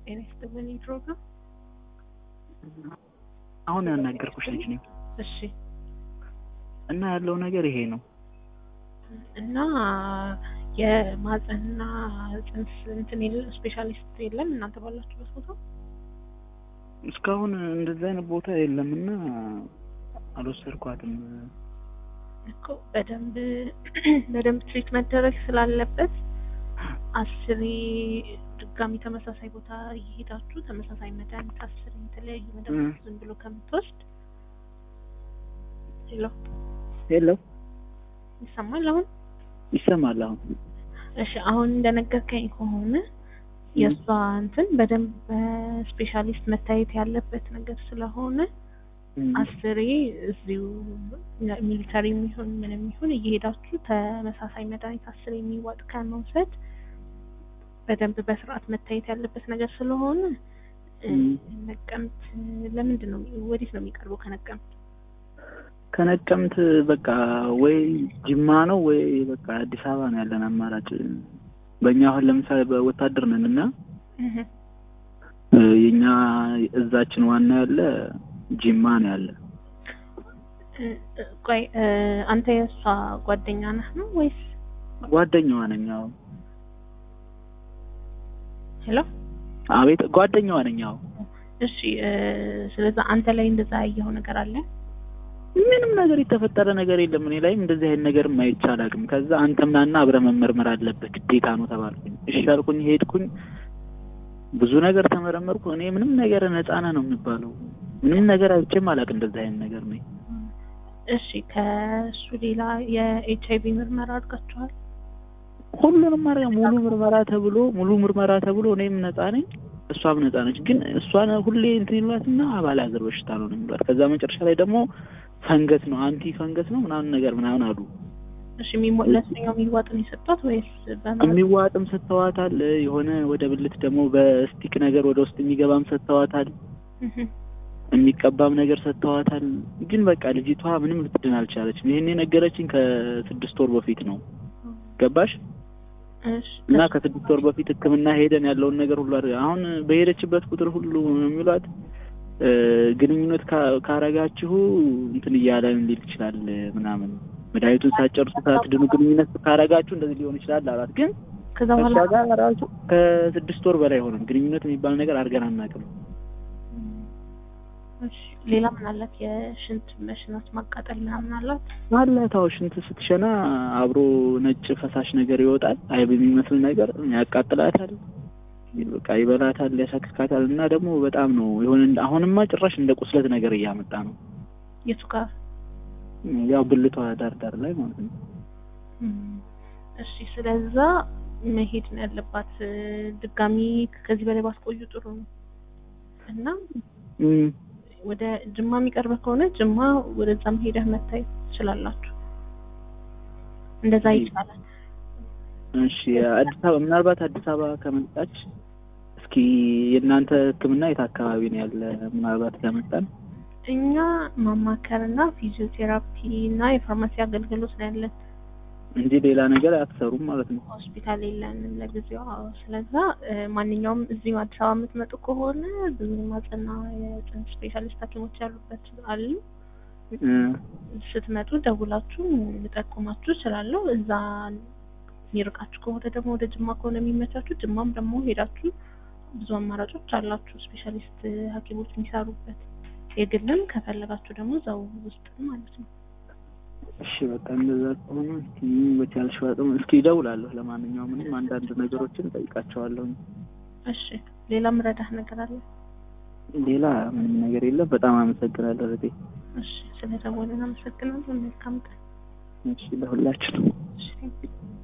ጤና ይስጥልኝ ፕሮግራም አሁን ያናገርኩሽ ልጅ ነኝ እሺ እና ያለው ነገር ይሄ ነው። እና የማህፀንና ጽንስ እንትን የለ ስፔሻሊስት የለም እናንተ ባላችሁበት ቦታ እስካሁን እንደዚህ አይነት ቦታ የለም እና አልወሰድኳትም። እኮ በደንብ በደንብ ትሪት መደረግ ስላለበት አስሬ ድጋሚ ተመሳሳይ ቦታ እየሄዳችሁ ተመሳሳይ መድኃኒት አስሬ የተለያዩ መድኃኒት ዝም ብሎ ከምትወስድ ሄሎ ሄሎ ይሰማል አሁን ይሰማል አሁን እሺ አሁን እንደነገርከኝ ከሆነ የእሷ እንትን በደንብ በስፔሻሊስት መታየት ያለበት ነገር ስለሆነ አስሬ እዚሁ ሚሊተሪ የሚሆን ምንም ይሁን እየሄዳችሁ ተመሳሳይ መድኃኒት አስሬ የሚዋጥ ከመውሰድ በደንብ በስርዓት መታየት ያለበት ነገር ስለሆነ ነቀምት ለምንድን ነው ወዴት ነው የሚቀርበው? ከነቀምት ከነቀምት በቃ ወይ ጅማ ነው ወይ በቃ አዲስ አበባ ነው ያለን አማራጭ። በእኛ አሁን ለምሳሌ በወታደር ነን እና የኛ እዛችን ዋና ያለ ጅማ ነው ያለ። ቆይ አንተ የእሷ ጓደኛ ነህ ነው ወይስ? ጓደኛዋ ነኝ። አዎ። ሄሎ። አቤት፣ ጓደኛዋ ነኝ። አዎ። እሺ። ስለዛ አንተ ላይ እንደዛ ያየኸው ነገር አለ? ምንም ነገር የተፈጠረ ነገር የለም። እኔ ላይም እንደዚህ አይነት ነገር አይቻል አቅም ከዛ አንተም ናና አብረህ መመርመር አለበት ግዴታ ነው ተባልኩኝ። እሺ አልኩኝ፣ ሄድኩኝ። ብዙ ነገር ተመረመርኩ። እኔ ምንም ነገር ነፃ ነህ ነው የሚባለው። ምንም ነገር አይቼም አላውቅም እንደዚህ አይነት ነገር ነው። እሺ ከእሱ ሌላ የኤች አይቪ ምርመራ አድርጋችኋል? ሁሉንም ማድረግ ሙሉ ምርመራ ተብሎ ሙሉ ምርመራ ተብሎ እኔም ነፃ ነኝ እሷም ነፃ ነች። ግን እሷን ሁሌ እንትን ይሏትና አባል አገር በሽታ ነው ነው የሚሏት። ከዛ መጨረሻ ላይ ደግሞ ፈንገስ ነው አንቲ ፈንገስ ነው ምናምን ነገር ምናምን አሉ። እሺ ለእሱኛው የሚዋጥን የሰጧት ወይስ የሚዋጥም ሰጥተዋታል። የሆነ ወደ ብልት ደግሞ በስቲክ ነገር ወደ ውስጥ የሚገባም ሰጥተዋታል። የሚቀባም ነገር ሰጥተዋታል። ግን በቃ ልጅቷ ምንም ልትድን አልቻለችም። ይሄን የነገረችኝ ከስድስት ወር በፊት ነው። ገባሽ? እና ከስድስት ወር በፊት ሕክምና ሄደን ያለውን ነገር ሁሉ አሁን በሄደችበት ቁጥር ሁሉ የሚሏት ግንኙነት ካረጋችሁ እንትን እያለ ሊል ይችላል ምናምን መድኃኒቱን ሳጨርሱ ሳትድኑ ግንኙነት ካረጋችሁ እንደዚህ ሊሆን ይችላል አላት። ግን ከዛ በኋላ ጋር ራሱ ከስድስት ወር በላይ ሆነም ግንኙነት የሚባል ነገር አድርገን አናውቅም። ሌላ ምን አላት? የሽንት መሽናት ማቃጠል ምናምን አላት አላት። አዎ ሽንት ስትሸና አብሮ ነጭ ፈሳሽ ነገር ይወጣል፣ አይብ የሚመስል ነገር ያቃጥላታል፣ በቃ ይበላታል፣ ያሳክካታል። እና ደግሞ በጣም ነው የሆነ አሁንማ ጭራሽ እንደ ቁስለት ነገር እያመጣ ነው። የቱ ጋር? ያው ብልቷ ዳር ዳር ላይ ማለት ነው። እሺ፣ ስለዛ መሄድ ነው ያለባት። ድጋሚ ከዚህ በላይ ባስቆዩ ጥሩ ነው እና ወደ ጅማ የሚቀርበ ከሆነ ጅማ ወደዛም ሄደህ መታየት ትችላላችሁ። እንደዛ ይቻላል። እሺ አዲስ አበባ ምናልባት አዲስ አበባ ከመጣች እስኪ የእናንተ ሕክምና የት አካባቢ ነው ያለ? ምናልባት ከመጣን እኛ ማማከርና ፊዚዮቴራፒ እና የፋርማሲ አገልግሎት ነው ያለን እንጂ ሌላ ነገር አትሰሩም ማለት ነው። ሆስፒታል የለንም ለጊዜው። አዎ። ስለዛ ማንኛውም እዚሁ አዲስ አበባ የምትመጡ ከሆነ ብዙ ማጸና የጽንስ ስፔሻሊስት ሐኪሞች ያሉበት አሉ። ስትመጡ ደውላችሁ ልጠቁማችሁ እችላለሁ። እዛ የሚርቃችሁ ከሆነ ደግሞ ወደ ጅማ ከሆነ የሚመቻችሁ ጅማም ደግሞ ሄዳችሁ ብዙ አማራጮች አላችሁ ስፔሻሊስት ሐኪሞች የሚሰሩበት የግልም ከፈለጋችሁ ደግሞ እዛው ውስጥ ማለት ነው። እሺ በቃ እንደዛ ከሆነ እስኪ በቻልሽ አቅም እስኪ እደውላለሁ። ለማንኛውም ምንም አንዳንድ ነገሮችን ጠይቃቸዋለሁ። እሺ ሌላ ምረዳህ ነገር አለ? ሌላ ምንም ነገር የለም። በጣም አመሰግናለሁ እህቴ። እሺ ስለደወልን አመሰግናለሁ። መልካም ቀን። እሺ ለሁላችን። እሺ